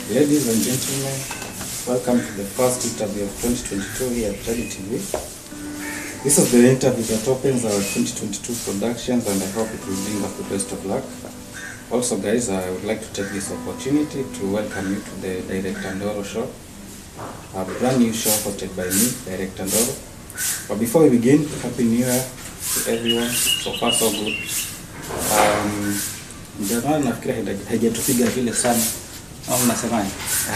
Ladies and gentlemen, welcome to the first interview of 2022 here at Jadi TV. This is the interview that opens our 2022 productions and I hope it will bring us the best of luck. Also guys, I would like to take this opportunity to welcome you to the Director Ndoro show. A brand new show hosted by me, Director Ndoro. But before we begin, Happy New Year to everyone. So far so good. Um, Januari nafikiri haija- haijatupiga vile sana. Au mnasemaje?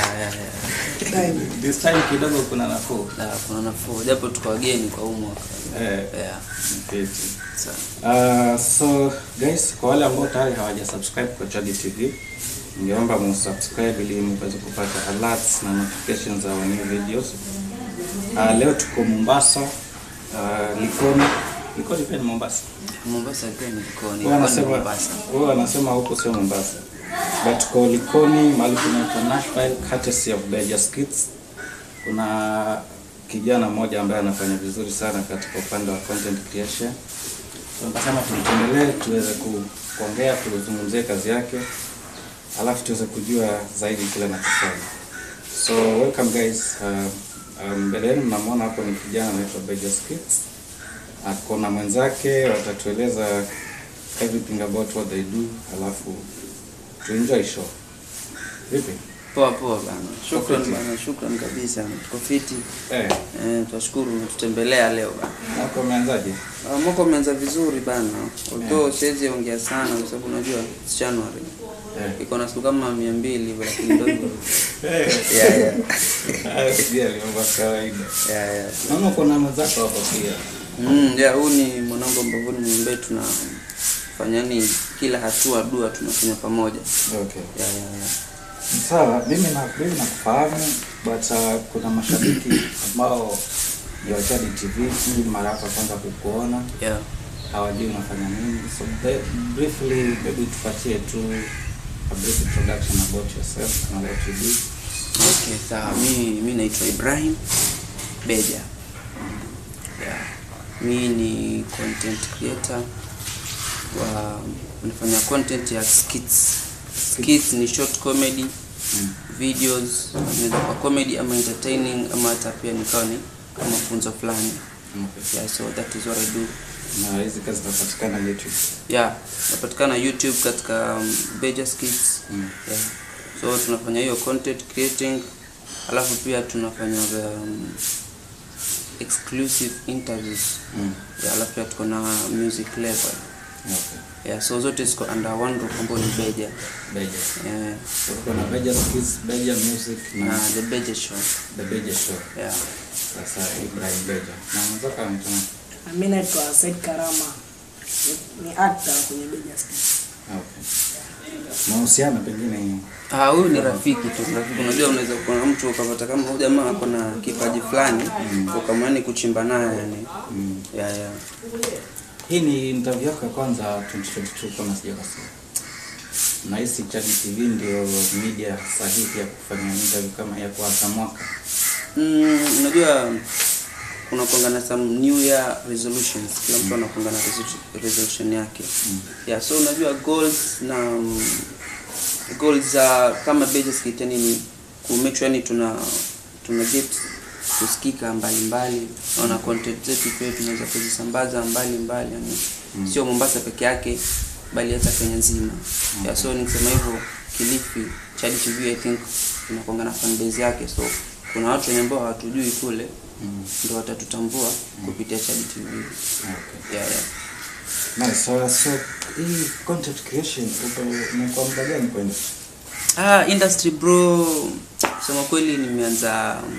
This time kidogo kuna nafuu. Na kuna nafuu japo tuko wageni kwa huu mwaka Eh, yeah. okay. Sawa. Uh, so guys, kwa wale ambao tayari hawaja subscribe kwa Chadi TV, ningeomba musubscribe ili muweze kupata alerts na notifications za our new videos. Uh, leo tuko Mombasa, uh, Likoni. Likoni pia ni Mombasa. Mombasa pia ni Likoni, Wao Likoni wanasema Mombasa. wao wanasema huko sio Mombasa. But tuko Likoni mahali kunaitwa Nashville courtesy of Bejas Kids. Kuna kijana mmoja ambaye anafanya vizuri sana katika upande wa content creation. So nikasema tumtembelee tuweze ku- kuongea tuzungumzie kazi yake alafu tuweze kujua zaidi kile anachofanya. So welcome guys. Uh, uh, mbele yenu mnamwona hapo ni kijana anaitwa Bejas Kids. Ako na mwenzake watatueleza everything about what they do, alafu to enjoy show. Vipi? Poa poa bana. Shukran fiti. bana, shukran kabisa. Tuko fiti. Eh, Eh, tunashukuru umetutembelea leo bana. mwaka umeanzaje? Ah, Mwaka umeanza vizuri bana. Although siwezi ongea sana kwa sababu unajua it's January. Eh. Iko na siku kama 200 hivyo lakini ndio hivyo. Eh. Yeah yeah. Ah, sijali, mambo ya kawaida. Yeah yeah. Naona uko na mwenzako hapo pia. Mm, yeah, huu ni mwanangu ambavyo nimwambie tunafanya ni kila hatua dua tunafanya pamoja. Okay. Yeah yeah yeah. Sawa, mimi na mimi nakufahamu but uh, kuna mashabiki ambao ya Chadi TV hii mara yako ya kwanza kukuona Yeah. hawajui unafanya nini. So ba- briefly maybe tupatie tu a brief introduction about yourself and what you do. Okay, sawa. Mi mi naitwa Ibrahim Beja. Yeah. Mi ni content creator wa nafanya content ya skits. Skits ni short comedy Mm. videos, inaweza kuwa comedy ama entertaining ama hata pia nikawa ni kama funzo fulani. Okay. Yeah, so that is what I do. Na hizi kazi zinapatikana YouTube. Yeah, napatikana YouTube katika um, Beja Skits. Mm. Yeah. So tunafanya hiyo content creating, alafu pia tunafanya the, um, exclusive interviews. Mm. Yeah, alafu pia tuko na music level. Okay. Yeah, so zote ziko under one roof ambayo ni Beja. Beja. Yeah. So tuko na Beja Skills, Beja Music na Na the Beja show. The Beja Show. Yeah. Sasa Ibrahim Beja. Na mwenzako anaitwa nani? Mi naitwa Said Karama, ni, ni actor kwenye Beja Skits. Okay. Mahusiano pengine Ah, huyu ni rafiki tu, rafiki. Unajua, unaweza kuwa na mtu ukapata kama huyu jamaa ako na kipaji fulani ukamani kuchimba naye yani. mm. Yeah, yeah. Hii ni interview yako ya kwanza 2022 kama sijakosea. Nahisi Chadi TV ndio media sahihi ya kufanya interview kama ya kuanza mwaka. Mm, unajua kuna kuanga na some new year resolutions kila mtu anakuanga na resolu- resolution yake yeah so unajua goals na um, goals za kama Beja Skit yani ni ku make sure yani tuna tuna get kusikika mbalimbali na content zetu pia tunaweza kuzisambaza mbali mbali yani sio Mombasa peke yake bali hata Kenya nzima yeah, so nikisema hivyo Kilifi Chadi TV I think inakuanga na fan base yake so kuna watu wenye ambao hawatujui kule Mm. ndio watatutambua kupitia Chadi TV Okay. yeah, yeah. Nice. So, so hii content creation uko umekuwa muda gani kwenda? Ah, industry bro, sema kweli nimeanza um,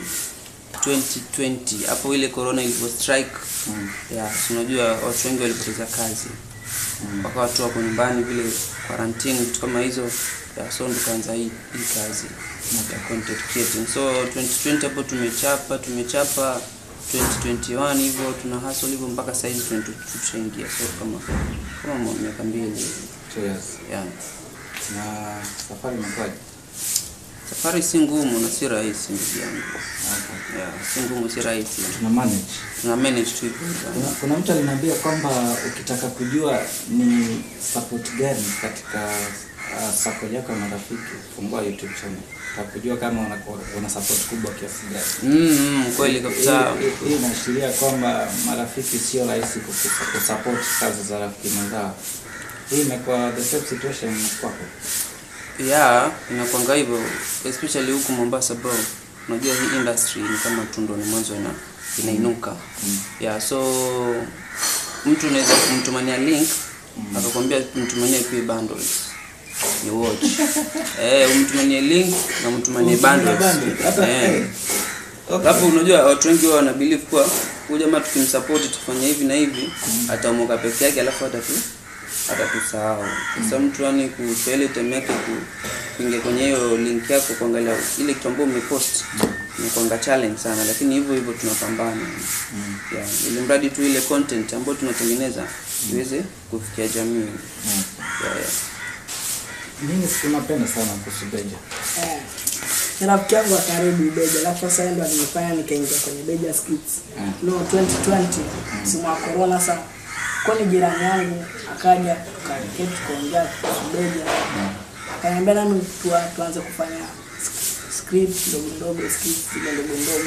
2020 hapo ile corona ilivyo strike Mm. yeah, si unajua watu wengi walipoteza kazi Mm. wakawa tu wako nyumbani vile quarantine vitu kama hizo yeah, so tukaanza hii, hii kazi ya content creating so 2020 hapo tumechapa tumechapa 2021 hivyo tuna hustle hivyo mpaka saizi 2022 tushaingia so kama kama miaka mbili hivi. Two years. yeah. Na safari imekuwaje? Safari si ngumu na si rahisi ndugu yangu. Okay. Yeah, si ngumu si rahisi. Tuna manage. Tuna manage tu hivyo. Kuna, kuna mtu aliniambia kwamba ukitaka kujua ni support gani katika uh, circle yako ya marafiki, fungua YouTube channel. Utakujua kama una, una support kubwa kiasi gani. mm, mm, kweli kabisa Hii- hii- Hii inaashiria kwamba marafiki sio rahisi kukusa- kusupport kazi za rafiki mwenzao. Hii imekuwa the same situation kwako. yeah inakwanga hivyo especially huku Mombasa bro unajua hii industry ni kama tu ndo ni mwanzo ina inainuka yeah so mtu unaweza kumtumania link akakwambia mtumanie pia bundles ni watch eh umtumanie link na mtumanie Umtumanie bundles bundle, hata- eh eh. Okay. Alafu unajua watu wengi wao wana believe kuwa huyu jamaa tukimsupport tufanye hivi na hivi ataomoka peke yake alafu atatu atatusahau. Sasa mtu yani kuchukua ile time yake ku, kuingia kwenye hiyo link yako kuangalia ile kitu ambayo umepost ni kuanga challenge sana, lakini hivyo hivyo tunapambana. Yeah, ili mradi tu ile content ambayo tunatengeneza iweze kufikia jamii. Yeah, yeah. Mimi sinapenda sana kuhusu Beja. Eh, ni rafiki yangu wa karibu Beja, alafu sasa yeye ndo alinifanya nikaingia kwenye Beja Skits. No 2020 msimu wa corona sasa. Kwa ni jirani yangu akaja tukaketi tukaongea kuhusu Beja. Akaniambia nami tua, tuanze kufanya sk- script ndogo ndogo skits zile ndogo ndogo.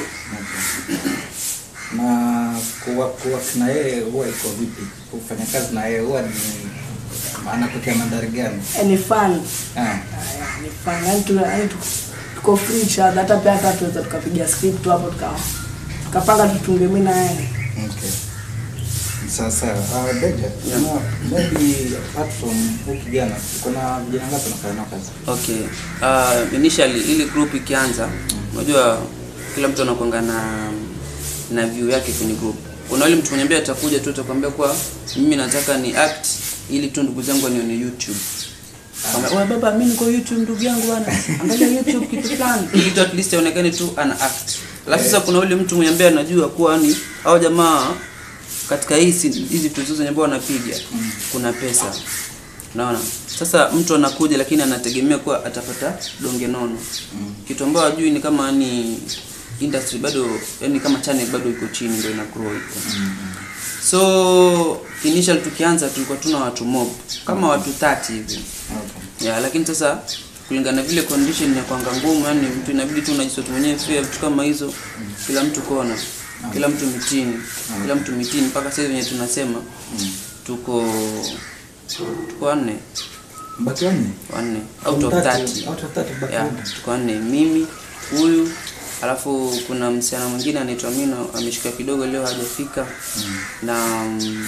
Na kuwa, kuwa na yeye huwa iko vipi? Kufanya kazi na yeye huwa ni maana kutia mandhari gani? Eh, ni fun. Ah, Aya, ni fun. Yaani tuna yaani tuko, tuko free each other hata pia hata tuweza tukapiga script tu hapo tuka tukapanga tutunge mimi na yeye. okay. Sasa uh, Beja, Yeah. na maybe apart from huyu kijana, kuna vijana ngapi unafanya nao kazi? Okay. Uh, initially ili group ikianza, unajua kila mtu anakuanga na na view yake kwenye group. Kuna yule mtu mwenye ambaye atakuja tu atakwambia kwa mimi nataka ni act ili tu ndugu zangu wanione YouTube. Kama wewe baba mimi niko YouTube ndugu yangu bwana. Angalia YouTube kitu fulani. Ili tu at least aonekane tu ana act. Alafu sasa kuna yule mtu mwenye ambaye anajua kuwa ni hao jamaa katika hizi hizi tuzo zenye ambao wanapiga kuna pesa. Unaona? Sasa mtu anakuja lakini anategemea kuwa atapata donge nono. Kitu ambacho hajui ni kama ni industry bado yani kama channel bado iko chini ndio ina grow iko. So initial tukianza tulikuwa tuna watu mob kama watu 30 hivi. Okay. Ya, lakini sasa kulingana na vile condition ya kwanga ngumu, yani mtu inabidi tu unajisoti mwenyewe fia vitu kama hizo, kila mtu kona, kila mtu mitini, kila mtu mitini, mpaka sasa wenye tunasema tuko tuko wanne Mbaki wanne? wanne out of 30 Out of 30 baki yeah, wanne. tuko wanne, mimi huyu alafu kuna msichana mwingine anaitwa Mina ameshika kidogo leo hajafika na um,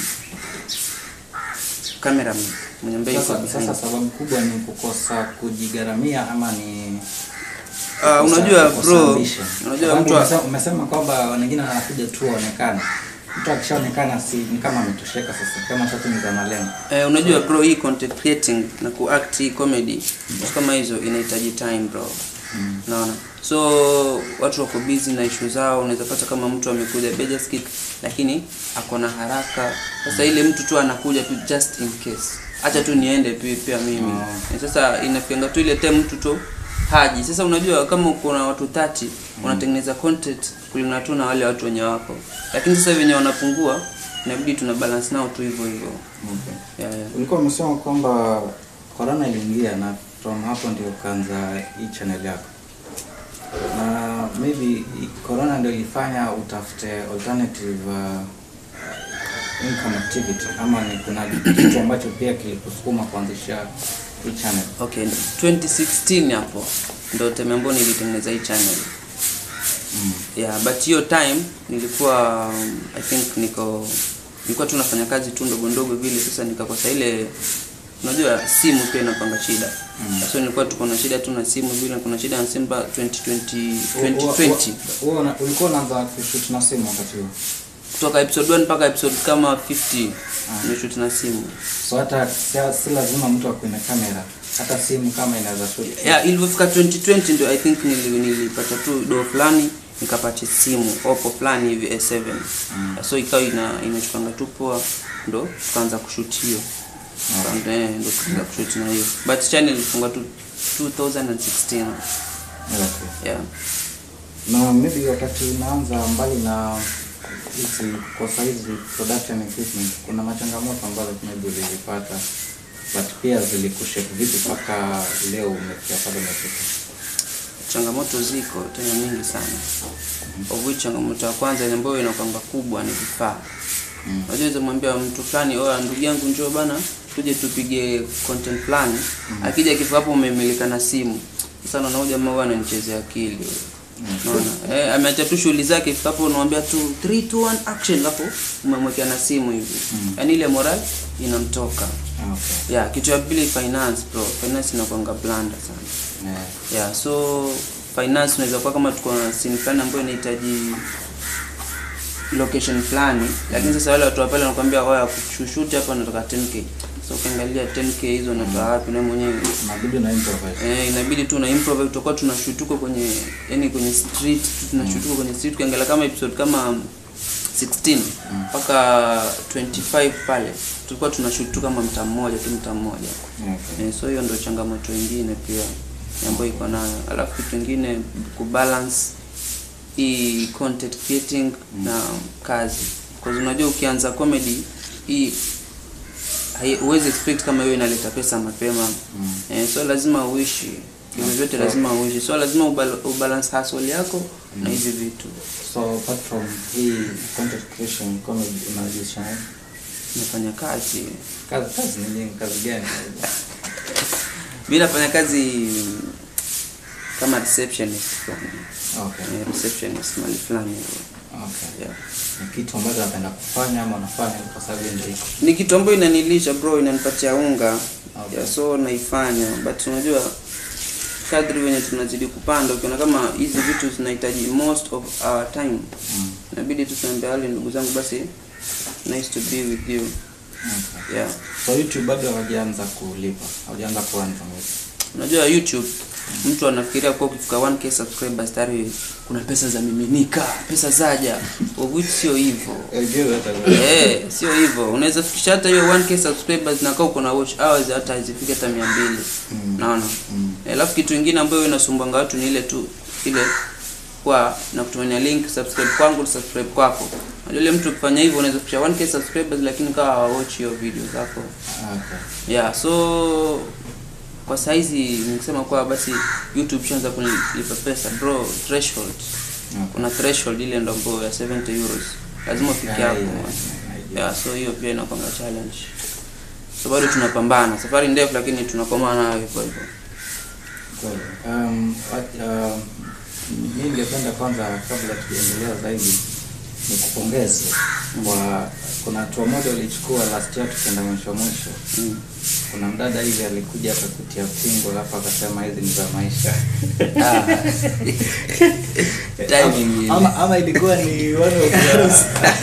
cameraman mwenye ambaye yuko Sasa, behind. sasa sababu kubwa ni kukosa kujigaramia ama ni Ah, kukosa- unajua kukosa bro, ambition? unajua Sababu mtu wa- umesema, umesema kwamba wengine wanakuja tu waonekane. Mtu akishaonekana si ni kama ametosheka sasa, kama shatimiza malengo. Eh, unajua bro hii content creating na kuact hii comedy vitu kama hizo inahitaji time bro naona so watu wako busy na issue zao unaweza pata kama mtu amekuja Beja Skit lakini ako na haraka sasa ile mtu tu anakuja tu just in case acha tu niende pia, pia mimi Eh, sasa inafikianga tu ile time mtu tu haji sasa unajua kama uko na watu 30 unatengeneza content kulingana tu na wale watu wenye wako lakini sasa wenye wanapungua inabidi tuna balance nao tu hivyo hivyo Okay. yeah, yeah. Ulikuwa umesema kwamba corona iliingia na from hapo ndio ukaanza hii channel yako, na maybe i- corona ndio ilifanya utafute alternative uh, income activity ama ni kuna kitu ambacho pia kilikusukuma kuanzisha hii channel? Okay, 2016 hapo ndo time ambayo nilitengeneza hii channel. Yeah, but hiyo time nilikuwa um, I think niko nilikuwa tu nafanya kazi tu ndogo ndogo vile, sasa nikakosa ile unajua simu pia inapanga shida. So nilikuwa tuko na shida tu na simu vile, kuna shida na simu mpaka 2020 2020 Wewe una- ulikuwa unaanza kushoot na simu wakati huo, kutoka episode 1 mpaka episode kama 50 nimeshoot na simu. so hata si, si lazima mtu akuwe na kamera, hata simu kama inaweza shoot. yeah, ilivyofika 2020 ndio I think nili- nilipata tu do fulani nikapata simu Oppo fulani hivi A7 so ikawa ina inachukanga tu poa ndo tukaanza kushoot hiyo Tukaanza- eh, ndo tukaanza kushoot na hiyo but channel ilifunga tu 2016 Okay. yeah na maybe wakati unaanza mbali na hizi kosa hizi production equipment kuna machangamoto ambazo maybe ulizipata but pia zilikushape vipi mpaka leo umefikia pale umefika changamoto ziko tena nyingi sana of which changamoto ya kwanza ile ambayo inakwanga kubwa ni vifaa unajua mm. mwambia mtu fulani oya ndugu yangu njoo bana tuje tupige content fulani akija kifika hapo umemilika na simu sasa naona huyu jamaa huwa ananichezea akili Unaona? Eh, ameacha tu shughuli zake ifika hapo unamwambia tu 3 2 1 action hapo umemwekea na simu hivi yaani ile moral inamtoka Ah, okay. yeah kitu ya pili finance bro finance inakwanga blanda sana yeah. yeah so finance unaweza kuwa kama tuko na scene fulani ambayo inahitaji location fulani lakini sasa wale watu wa pale wanakuambia oya kushushuti hapa nataka 10k so ukiangalia 10k hizo unatoa wapi na mwenyewe inabidi na improvise Eh, inabidi tu na improve tutakuwa tunashutuko kwenye yani kwenye street tu tunashutuko kwenye street ukiangalia kama episode kama 16 mpaka 25 pale tulikuwa tunashoot tu kama mtaa mmoja tu mtaa mmoja okay. Eh, so hiyo ndio changamoto ingine pia ambayo iko nayo alafu kitu ingine kubalance hii content creating na kazi because unajua ukianza comedy hii hai- huwezi expect kama hiyo inaleta pesa mapema Mm. eh, so lazima uishi hivyo vyote lazima uishi so lazima ubal ubalance hustle yako na hizi vitu so apart from hii content creation comedy unajisha nini? nafanya kazi kazi kazi ni nyingi kazi gani mi nafanya kazi kama receptionist fulani okay Eh, receptionist mali fulani hivyo. okay yeah. ni kitu ambacho napenda kufanya ama unafanya kwa sababu ndio iko ni kitu ambayo inanilisha bro inanipatia unga Okay. yeah, so naifanya but unajua kadri venye tunazidi kupanda ukiona kama hizi vitu zinahitaji most of our time mm. inabidi tu tunaambia wale ndugu zangu basi nice to be with you okay. yeah so youtube bado hawajaanza kulipa hawajaanza kuanza unajua youtube mtu anafikiria kuwa ukifika 1k subscribers tayari kuna pesa za miminika pesa zaja of which sio hivyo Eh, sio hivyo. Unaweza fikisha hata hiyo 1k subscribers na kama uko na watch hours hata hazifiki hata 200. Mm. Naona. Mm. Eh, Alafu kitu kingine ambayo inasumbanga watu ni ile tu ile kwa na kutumania link subscribe kwangu subscribe kwako. Unajua ile mtu ukifanya hivyo unaweza fikisha 1k subscribers lakini kawa hawatch hiyo video zako. okay. Yeah, so kwa saizi nikisema kwa basi YouTube shanza kunilipa pesa bro threshold. Okay. Kuna threshold ile ndo ambayo ya 70 euros. Lazima ufike Yeah, hapo. yeah, man. yeah. Yeah, so hiyo pia inakwanga challenge. So bado tunapambana. Safari ndefu lakini tunakomana nayo hivyo hivyo. Kweli. Um, what- um, mi ningependa kwanza kabla tujaendelea zaidi ni kupongeze kwa kuna hatua moja ulichukua last year tukienda mwisho mwisho Mm. kuna mdada hivi alikuja akakutia pingo alafu akasema hizi ni za maisha Ah. Timing ile. ama, ama ilikuwa ni one of the,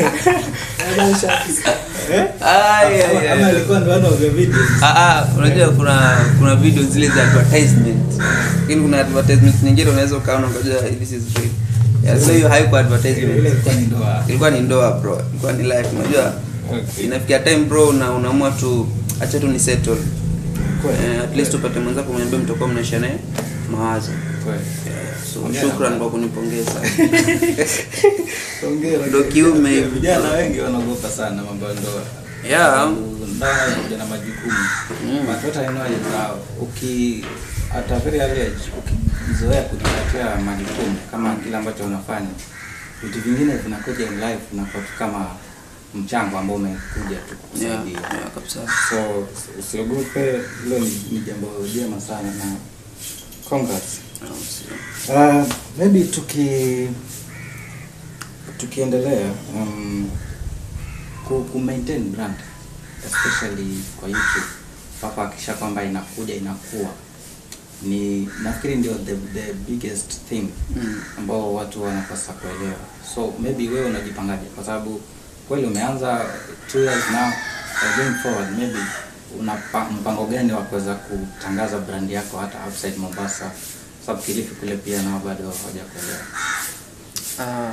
eh? Ay, ay, ama, ay, ama ay. ilikuwa ni one of the videos Ah, ah, unajua kuna kuna video zile za advertisement lakini kuna advertisement nyingine unaweza ukaona ukajua this is real yeah, so hiyo haiko ile advertisement ile ilikuwa ni ndoa ilikuwa ni ndoa bro ilikuwa ni life unajua Okay. inafikia time bro na unaamua tu acha tu ni settle Kweli. eh, at least upate mwenzako mwenye mtakuwa mnaisha naye mawazo Kweli. yeah, so Hongera shukran bro. kwa kunipongeza Hongera. Ndo kiume hivi. Vijana wengi wanaogopa sana mambo ya ndoa. Yeah. Sababu Ndoa inakuja na majukumu. Mm. But what I know is that uki at a very early age ukizoea kujipatia majukumu kama kile ambacho unafanya vitu vingine vinakuja in life vinakuwa tu kama mchango ambao umekuja tu yeah, kukusaidia. yeah, kabisa So usiogope, hilo ni, ni jambo jema sana na congrats. Ah, sio. Uh, maybe tuki tukiendelea um, ku, ku maintain brand especially kwa YouTube mpaka hakikisha kwamba inakuja inakuwa ni nafikiri ndio the, the biggest thing Mm. ambao watu wanapaswa kuelewa so maybe wewe unajipangaje kwa sababu kweli umeanza two years now uh, going forward maybe una pa- mpango gani wa kuweza kutangaza brand yako hata outside Mombasa sababu Kilifi kule pia nao bado hawajakuelewa Ah,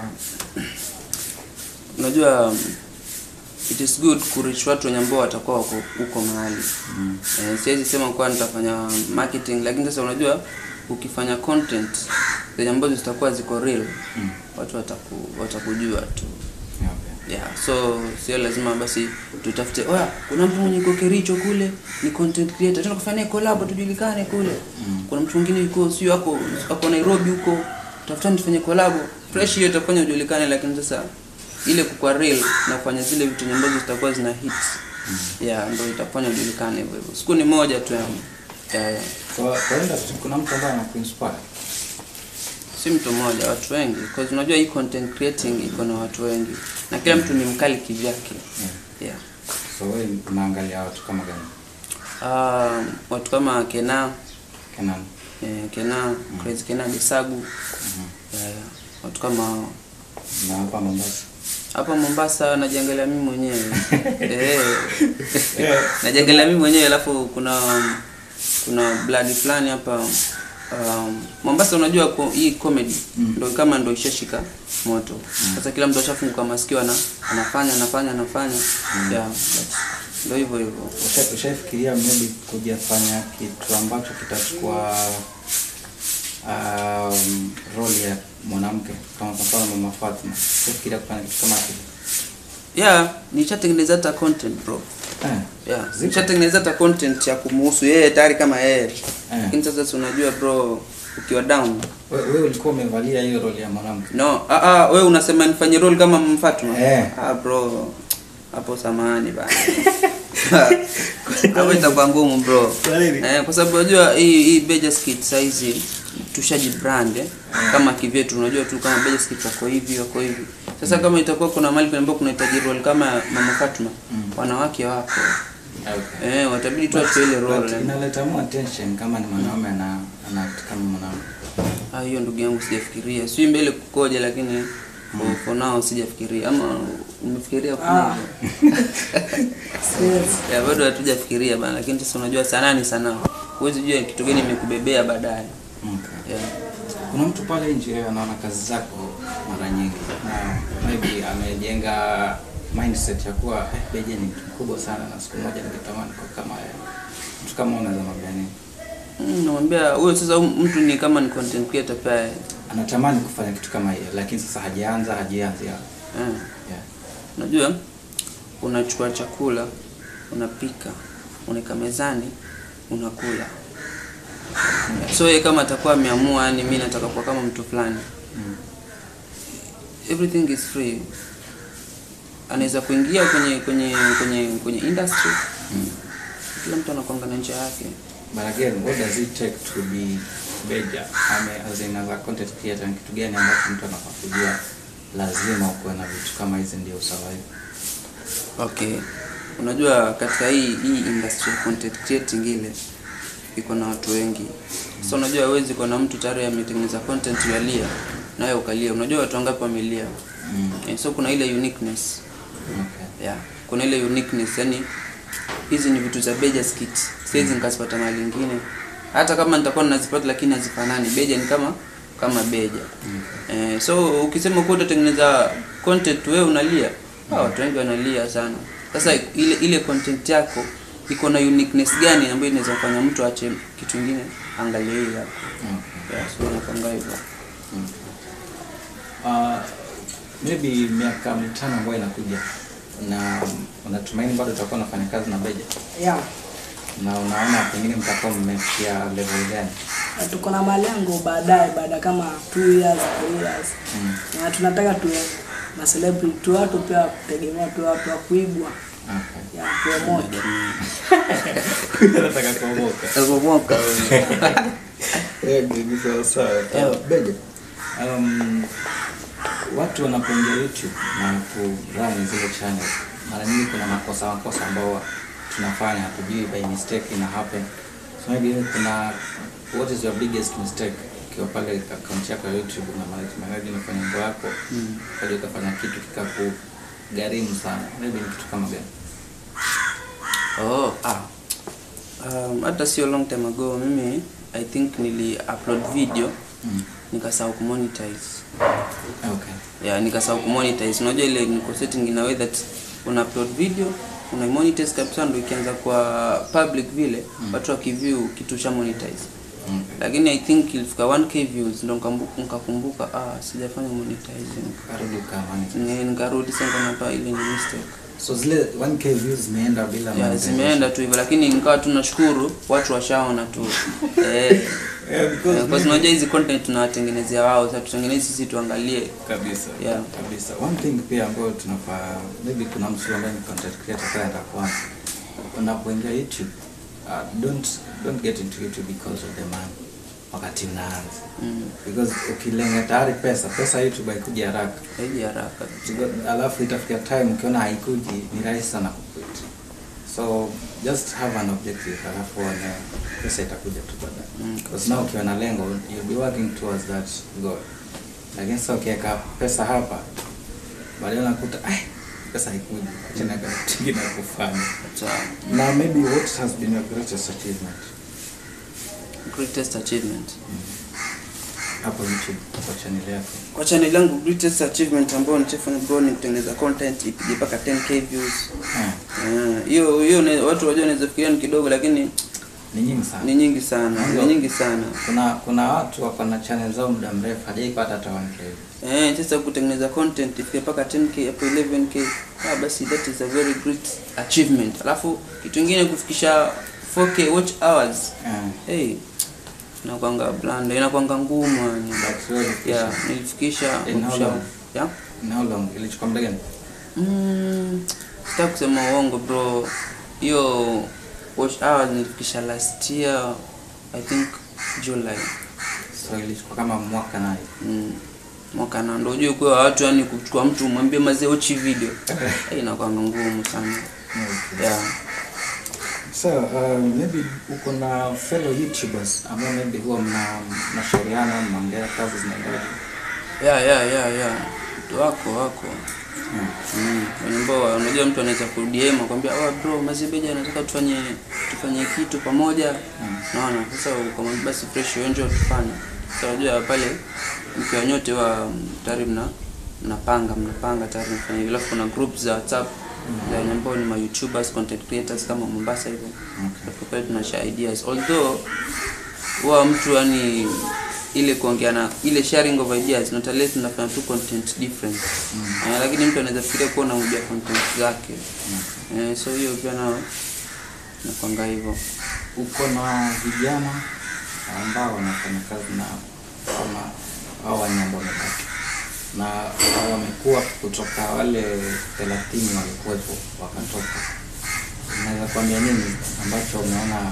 unajua um, it is good kurich watu wenye ambao watakuwa wako huko mahali mm. eh, siwezi sema kuwa nitafanya marketing lakini sasa unajua ukifanya content zenye ambazo zitakuwa ziko real Mm. watu wataku, watakujua tu Okay. yeah so sio lazima basi tutafute oya kuna mtu mwenye yuko kericho kule ni content creator tena kufanya collab tujulikane kule kuna mtu mwingine yuko sio ako ako Nairobi huko tafutani tufanye collab fresh hiyo itafanya ujulikane lakini sasa ile kukua real na kufanya zile vitu ambazo zitakuwa zina hits yeah ndio itafanya ujulikane hivyo hivyo siku ni moja tu yani yeah, yeah. Kwa kwa industry kuna mtu ambaye anakuinspire. si mtu mmoja watu wengi because unajua hii content creating iko na watu wengi na kila mtu ni mkali kivyake yeah. So wewe unaangalia watu kama gani? Um, watu kama Kena Kenan. eh, Kena Crazy Kena Bisagu yeah, yeah. watu kama hao. Na hapa Mombasa. hapa Mombasa najiangalia mimi mwenyewe eh, najiangalia mimi mwenyewe alafu kuna kuna blood fulani hapa um, Mombasa unajua ko, hii comedy ndo kama ndo ishashika moto sasa kila mtu ashafunguka masikio ana, anafanya anafanya anafanya yeah, but ndo hivyo hivyo Usha- Ushaifikiria maybe kuja fanya kitu ambacho kitachukua um, role ya mwanamke kama kwa mfano Mama Fatma. Ushafikiria kufanya kitu kama kile? yeah nishatengeneza hata content bro Eh. yeah Zipo? nishatengeneza hata content ya kumuhusu yeye tayari kama yeye lakini sasa si unajua bro ukiwa down We- Wewe ulikuwa umevalia hiyo role ya mwanamke. no ah ah wewe unasema nifanye role kama Mfatuma Eh. ah bro hapo samahani bana hapo itakuwa ngumu bro Kwa nini? eh, kwa sababu unajua hii hii Beja Skit saizi tushaji brand eh, kama kivyetu unajua tu kama Beja Skit wako hivi wako hivi sasa kama itakuwa kuna mahali ambapo kunahitaji role kama Mama Fatuma wanawake wako Okay. eh watabidi tu achue ile But role eh. inaleta more attention kama ni mwanaume ana ana act kama mwanamke. Ah, hiyo ndugu yangu sijafikiria sijui mbele kukoja lakini for- for now sijafikiria ama umefikiria Ah. kuna Yes. ya bado hatujafikiria bana lakini sasa unajua sanaa ni sanaa huwezi jua kitu gani imekubebea baadaye Okay. yeah. Kuna mtu pale nje anaona kazi zako mara nyingi na maybe amejenga mindset ya kuwa eh, Beja ni mtu mkubwa sana na siku moja ningetamani kwa kama yeye. Mtu kama unaweza mwambia nini? Mm, namwambia huyo sasa huyu mtu ni kama ni content creator pia Anatamani kufanya kitu kama hiyo lakini sasa hajaanza hajianzi hapo. eh. Yeah. unajua unachukua chakula unapika unaweka mezani unakula so yeye kama atakuwa ameamua yani mi nataka kuwa kama mtu fulani Mm. everything is free anaweza kuingia kwenye kwenye kwenye kwenye industry kila mtu anakwanga na njia yake But again, what does it take to be Beja? Ame, as in as a content creator, ni kitu gani ambacho mtu anafaa kujua lazima ukuwe na vitu kama hizi ndio usurvive? okay unajua katika hii hii industry ya content creating ile iko na watu wengi so unajua hawezi kuwa na mtu tayari ametengeneza content yalia nayo ukalia unajua watu wangapi wamelia Mm. Eh, so kuna ile uniqueness Okay. yeah kuna ile uniqueness yani hizi ni vitu za beja skit siwezi nikazipata mahali ingine hata kama nitakuwa ninazipata lakini hazifanani beja ni kama kama beja eh, so ukisema kuwa utatengeneza content wewe unalia ah, watu wengi wanalia sana sasa ile ile content yako iko na uniqueness gani ambayo inaweza kufanya mtu ache kitu kingine angalie hii yako Okay. yeah, so napanga hivyo Uh, maybe miaka mitano ambayo inakuja na unatumaini bado utakuwa unafanya kazi na Beja Yeah. na unaona pengine mtakuwa mmefikia level gani? Na tuko na malengo baadaye baada kama 2 years 3 years Mm. na tunataka tuwe na celebrity tu watu pia kutegemea tu watu wa kuigwa Okay. ya promote Nataka kuomoka. Alipomoka Eh, ni sawa sawa. Eh, Beja. Um, watu wanapoingia YouTube na kurun zile channel, mara nyingi kuna makosa makosa ambao tunafanya hatujui by mistake ina happen. So maybe kuna what is your biggest mistake ukiwa pale akaunti yako ya YouTube na manage unafanya mambo yako mm. kaja ukafanya kitu kikakugharimu sana, maybe ni kitu kama gani? Oh, ah. Um, hata sio long time ago mimi I think nili upload video Mm. nikasahau kumonetize. Okay. Yeah, nikasahau kumonetize. Unajua ile niko setting in a way that una upload video una monetize kabisa ndio ikianza kwa public vile watu wakiview kitu cha monetize. Mm. lakini i think ilifika 1k views ndo nikambu- nikakumbuka ah sijafanya monetizing Karudi ukamani. Ni- nikarudi sasa nikaona ile ni mistake So zile 1k views zimeenda bila ya monetization. zimeenda tu hivyo lakini nikawa tu nashukuru watu washaona tu eh Yeah, because Eh, kwa mimi- unajua hizi content tunawatengenezea wao sasa tutengeneze sisi tuangalie kabisa Yeah. kabisa one thing pia ambayo tunafaa maybe kuna mtu ambaye ni content creator kaya atakuanza unapoingia youtube uh, don't don't get into youtube because of the money wakati unaanza mm. because ukilenga tayari pesa pesa youtube haikuji haraka haiji haraka Because- alafu itafikia time ukiona haikuji ni rahisi sana kuquit so just have an objective alafu uone pesa itakuja tu baadaye Mm. because now ukiwa na lengo you'll be working towards that goal lakini sasa ukiweka pesa hapa baadaye unakuta ai pesa haikuji acha na kitu kingine ya kufanya so, na maybe what has been your greatest achievement greatest achievement hapo youtube kwa channel yako kwa channel yangu greatest achievement ambayo nishafanya bro ni kutengeneza content ipige mpaka 10k views Eh, Eh, hiyo hiyo ne- watu wajua wanaweza fikiria ni kidogo lakini ni nyingi sana ni nyingi sana ni nyingi sana kuna kuna watu wako na channel zao muda mrefu hajaipata hata 1k Eh, sasa kutengeneza content ifike mpaka 10k hapo 11k ah, basi that is a very great achievement alafu kitu kingine kufikisha 4k watch hours Eh, hey inakwanga blanda inakwanga ngumu yani but really, yeah nilifikisha In how kusha- long? yeah in how long ilichukua muda gani mm, sitaki kusema uongo bro hiyo watch hours nilifikisha last year i think july so ilichukua kama mwaka naye mm, mwaka na ndo ujue kuwa watu yani kuchukua mtu mwambie mazee uchi video hey, inakwanga ngumu sana yeah so uh, maybe uko na fellow youtubers ambao maybe huwa mna mnashauriana mnaongea kazi zinaendelea yeah yeah yeah yeah Watu wako wako Hmm. Mm, wenye ambao unajua mtu anaweza kudm akwambia oh bro mazibeja anataka tufanye tufanye kitu pamoja Mm. naona sasa ukamwambia basi fresh wewe njoo tufanye sasa unajua pale mkiwa nyote wa tayari mna mnapanga mnapanga tayari mfanye hivyo alafu kuna group za whatsapp za wenye ambao ni ma youtubers content creators kama Mombasa hivyo Okay. Kwa kweli tunashare ideas although huwa mtu yani ile kuongea na ile sharing of ideas not unless tunafanya tu content different eh, lakini mtu anaweza fikiria kuwa unarudia content zake eh, so hiyo pia nao nakwanga hivyo uko na vijana ambao wanafanya kazi na kama hao wanyamba wamebaki na wamekuwa kutoka wale thelathini walikuwepo wakatoka unaweza kuambia nini ambacho umeona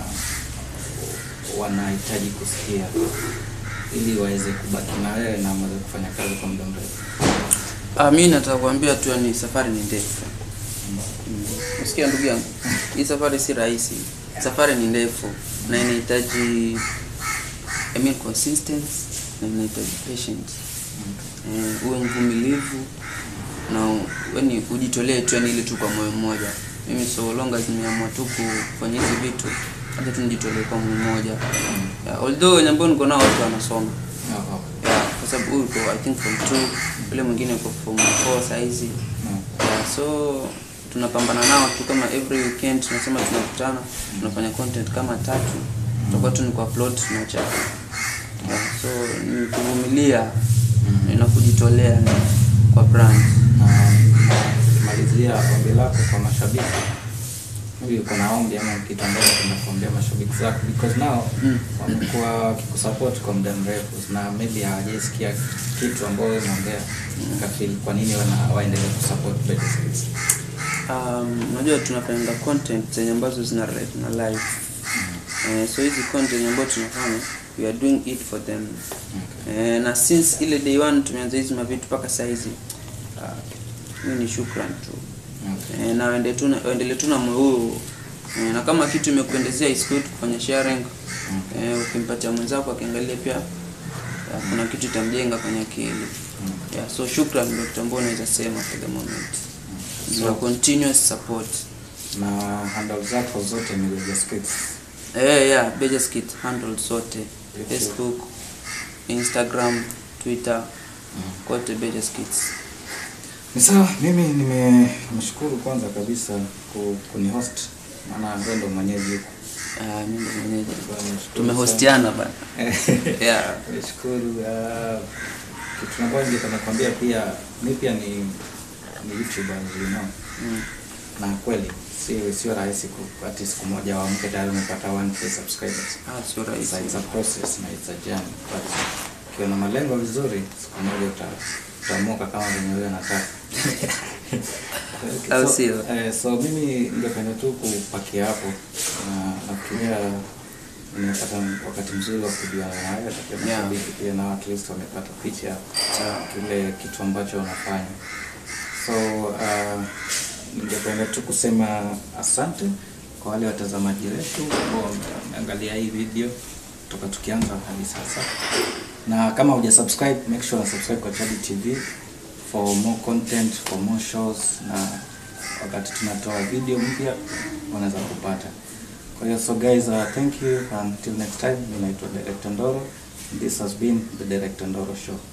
wanahitaji kusikia ili waweze kubaki na wewe na mweze kufanya kazi kwa muda mrefu ah, mi nataka kuambia tu ni safari ni ndefu Mm. Usikia ndugu yangu, hii safari si rahisi. Safari ni ndefu na inahitaji I mean consistency na inahitaji patience. Eh, uwe mvumilivu na yani ujitolee tu yani ile tu kwa moyo mmoja. Mimi so long as nimeamua tu kufanya hizi vitu, hata tu nijitolee kwa moyo mmoja. Yeah, although wenye ambao niko nao watu wanasoma Oh, oh. yeah, kwa sababu huyu uko I think form 2 yule mwingine uko form 4 saizi Mm. yeah, so tunapambana nao tu kama every weekend tunasema tunakutana tunafanya content kama tatu tutakuwa tu ni kwa upload tunacha yeah, so ni kuvumilia na kujitolea ni kwa brand na malizia ombi lako kwa mashabiki hivi uko na ombi ama kitu ambacho kuna kuombea mashabiki zako because now Mm. wamekuwa wakikusupport kwa muda mrefu na maybe hawajaisikia kitu ambayo wewe umeongea kafili kwa nini wana waendelee kusupport Better Skills um, unajua tunapenda content zenye ambazo zina relate na life eh, so hizi content ambazo tunafanya we are doing it for them eh, na since ile day one tumeanza hizi mavitu mpaka saizi uh, mi ni shukran tu Okay. eh, na waende tu na- waendelee tu na moyo huo eh, na kama kitu imekuendezea is good kufanya sharing eh, ukimpatia mwenzako akiangalia pia uh, kuna kitu itamjenga kwenye akili yeah, so shukran ndio kitu ambao naweza sema for the moment So- na continuous support na handle zako zote ni Better Skills eh yeah Beja Skit handle zote Okay. Facebook Instagram Twitter kote Beja Skits Ni sawa, mimi nime- nimeshukuru kwanza kabisa ku- kunihost, maana wewe ndo mwenyeji huku Ah, mimi ndo mwenyeji. Bwana, nashukuru Tumehostiana bana. sana. Yeah. Nashukuru. uh, Kitu ambacho ningependa kuambia pia mi pia ni ni YouTuber you know. Mm. Na kweli sio sio rahisi ku- ati siku moja waamke tayari umepata 1k subscribers. Ah, sio It's a, rahisi. it's a process na it's a journey but ukiwa na malengo vizuri siku moja uta utamuka kama venye wewe unataka. Au so, sio? eh, so mimi ningependa tu kupakia hapo na nafikiria nimepata wakati mzuri wa kujuana na wewe na pia Yeah. mashabiki pia na at least wamepata picha cha kile kitu ambacho unafanya so uh, ningependa tu kusema asante kwa wale watazamaji wetu ambao wameangalia hii video toka tukianza hadi sasa na kama huja subscribe make sure una subscribe kwa Chadi TV for more content for more shows na wakati tunatoa video mpya unaweza kupata kwa hiyo so guys uh, thank you until next time mimi naitwa Director Ndoro this has been the Director Ndoro show